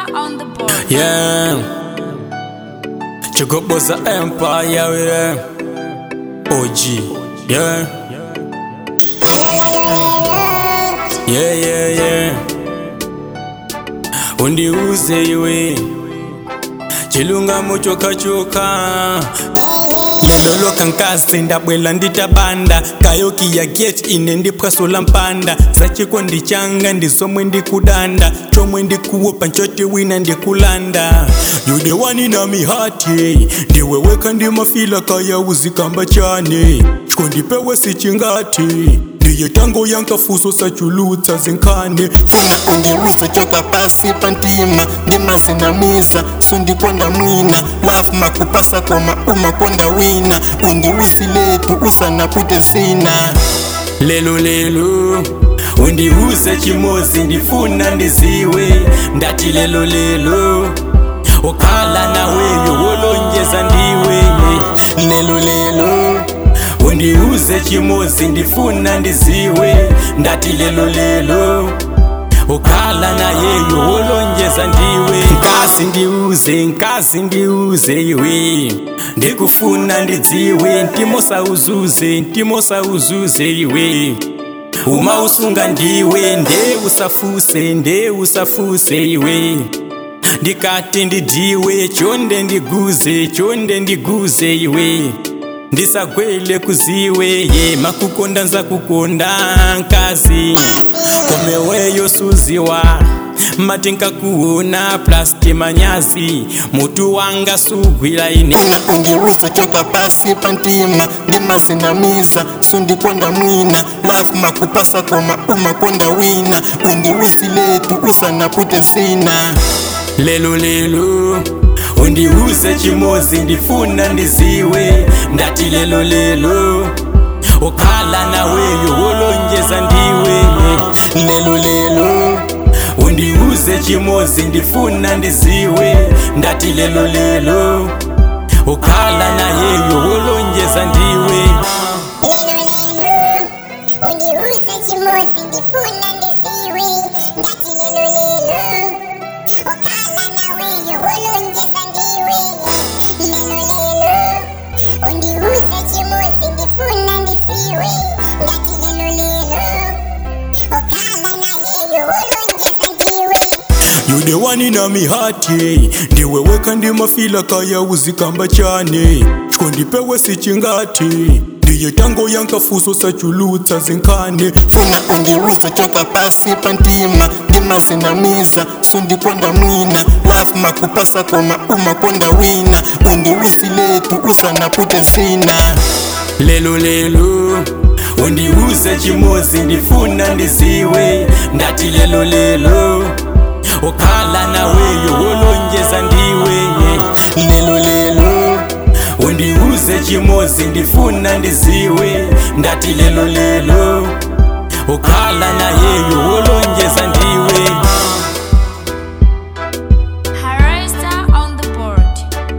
on the board. Yeah. Chigoboza Empire with them. OG. Yeah. Yeah, yeah, yeah. Undiuze iwe. Chilungamo chokachoka lelo lokankasi ndabwela nditabanda kayoki ya gate ine ndipwasula mpanda zachiko ndichanga ndizomwe ndikudanda chomwe ndikuwopa nchoti wina ndikulanda yude wani na mihati ndiweweka ndimafila kaya uzikamba chane chiko ndipewe sichingati ndiye tango yankafuso sachulutsa zinkhane funa undiwise chokwa pasi pantima ndimazinamisa sundikonda mwina lafu makupasa koma umakonda wina undiwisi letu usanapute zina lelo lelo undiuze chimozi ndifuna ndiziwe ndati lelo lelo ukhala naweyo wolonjeza ndiwe lelo lelo undiuze chimozi ndifuna ndiziwe ndati lelo lelo ukhala nayeyo wolonjeza ndiwe nkasi ndiuze nkasi ndiuze iwe ndikufuna ndidziwe ntimosa uzuze ntimosa uzuze iwe uma usunga ndiwe nde usafuse nde usafuse iwe ndikati ndidiwe chonde ndiguze chonde ndiguze iwe ndisagwele kuziwe ye makukonda nza kukonda nkazi komeweyo suziwa mati nkakuona plasti manyazi mutu wanga sugwila ine funa undiwise chokwa pasi pantima ndimazinamisa sundikonda mwina lafu makupasa koma umakonda wina undiwisi letu usanapute zina lelo lelo undiuze chimozi ndifuna ndiziwe ndati lelo lelo ukhala naweyo wolonjeza ndiwe lelo lelo undiuze chimozi ndifuna ndiziwe ndati lelo lelo ukhala nayeyo wolonjeza ndiwe undiuse chimozi ndifuna ndiziwe ndati lelo lelo ukhala naweyo wolonjeza ndiwe lelo lelo undiuse chimozi ndifuna ndiziwe ndati lelo lelo ukhala nayeyo wolonjeza ndiwe yude wani na mihati ndiweweka ndimafila kaya uzikamba chane chiko ndipewe sichingati ndiye tango yankafuso sachulutsa zinkhane funa undiwise chokwa pasi pantima ndimazinamisa sundikonda mwina lafu makupasa koma umakonda wina undiwisi letu usanapute zina lelo lelo undiuze chimozi ndifuna ndiziwe ndati lelo lelo ukhala naweyo wolonjeza ndiwe lelo lelo undiuze chimozi ndifuna ndiziwe ndati lelo lelo ukhala nayeyo wolonjeza ndiwe Harista on the board.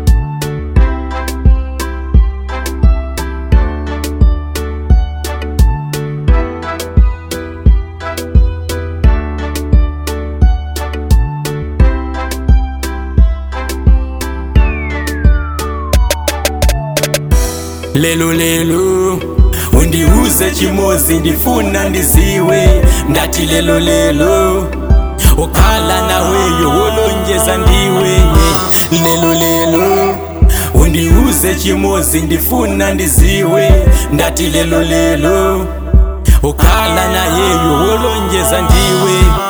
lelo lelo undiuze chimozi ndifuna ndiziwe ndati lelo lelo ukhala naweyo wolonjeza ndiwe lelo lelo undiuze chimozi ndifuna ndiziwe ndati lelo lelo ukhala nayeyo wolonjeza ndiwe